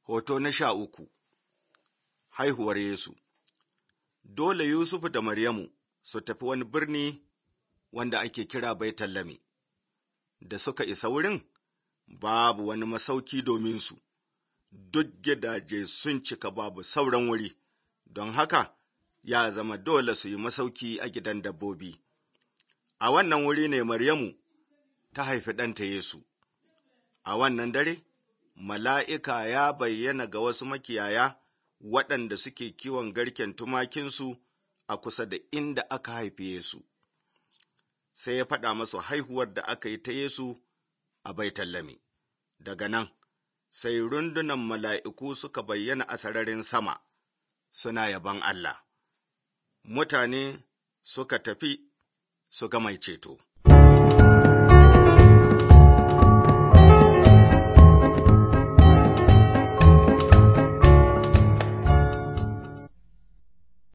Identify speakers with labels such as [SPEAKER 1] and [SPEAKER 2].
[SPEAKER 1] Hoto na sha uku Haihuwar Yesu Dole Yusufu da Maryamu su tafi wani birni wanda ake kira Baitallami. Da suka isa wurin, babu wani masauki domin su, duk gidaje sun cika babu sauran wuri, don haka ya zama dole su yi masauki a gidan dabbobi. A wannan wuri ne Maryamu ta haifi ɗanta Yesu. A wannan dare, mala'ika ya bayyana ga wasu makiyaya waɗanda suke kiwon garken tumakinsu a kusa da inda aka haifi Yesu. Sai ya faɗa masu haihuwar da aka yi ta Yesu a Baitallami. Daga nan, sai rundunan mala'iku suka bayyana a sararin sama, suna yaban Allah. Mutane suka tafi su ga mai ceto.